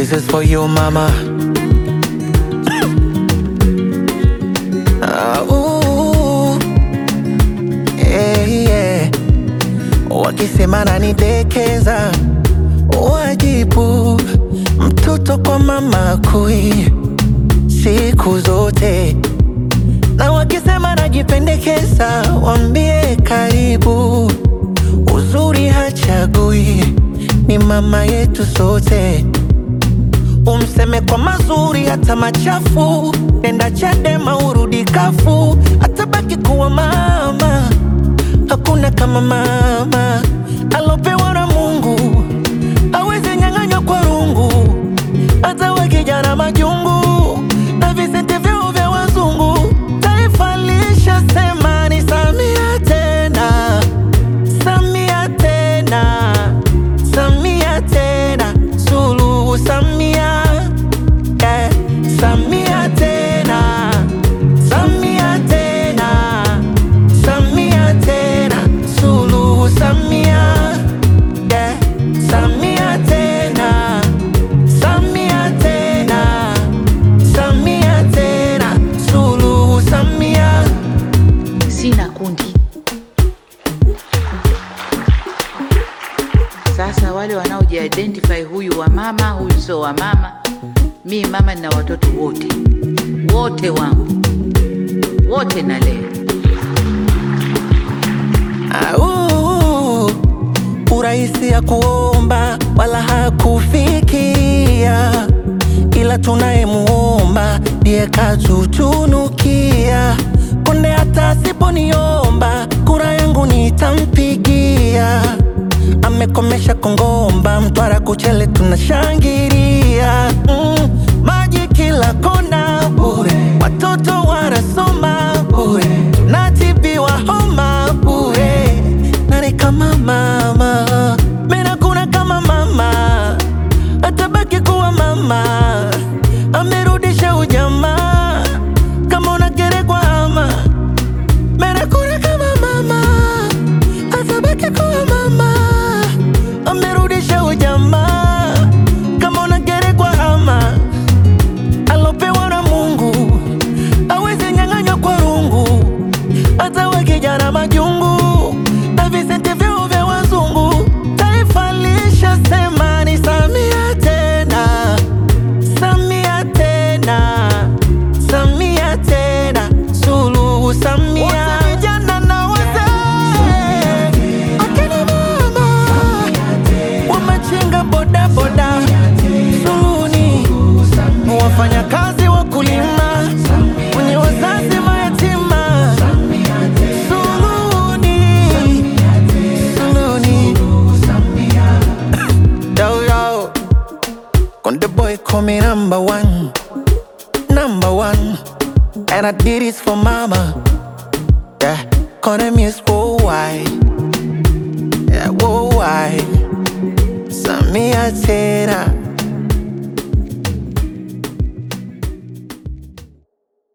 This is for you mama. Ah, ooh. Eh, yeah. Wakisema nanidekeza, wajibu mtoto kwa mama kui siku zote, na wakisema najipendekeza, wambie karibu. Uzuri hachagui, ni mama yetu sote. Umseme kwa mazuri hata machafu, nenda Chadema urudi kafu, atabaki kuwa mama. Hakuna kama mama alopewa na Mungu, awezi nyang'anywa kwa rungu, hata wakijana majungu na visenti vyao vya wazungu. Taifa lishasema ni Samia tena, Samia tena, Samia tena, Suluhu Samia, eh, Samia tena, Samia tena, Samia tena, Suluhu Samia, eh, Samia tena, Samia tena, Samia tena, Suluhu Samia. Sina kundi. Sasa wale wanaojiidentify, huyu wa mama, huyu sio wa mama. Mi mama nina watoto wote wote wangu wote nalea. Au, urahisi ya kuomba wala hakufikia, ila tunayemuomba ndiye katutunukia. Konde hata asiponiomba kura yangu nitampigia. Amekomesha Kongomba, Mtwara, Kuchele tunashangilia. Mm, maji kila kona bure, watoto wanasoma bure, natibiwa homa bure. Nani kama mama? Mena kuna kama mama, atabaki kuwa mama, amerudisha ujamaa. Kama unagerekwa ama Mena kuna kama mama, atabaki kuwa mama, amerudisha ujamaa. Kama unagerekwa ama alopewa na Mungu awezi nyang'anywa kwa rungu, hata wakijana majungu na visenti vyao vya wazungu. Taifa lishasema ni Samia tena, Samia tena, Samia tena, Suluhu Samia. Wote vijana na wazee, akina mama wamachinga bodaboda, Suluhuni wafanya kazi wakulima, wenye wazazi mayatima, Suluhuni, Suluhuni. Yo, yo. Konde boy call me number one, number one, and I did this for mama. Yeah, Konde miss worldwide, yeah worldwide. Samia tena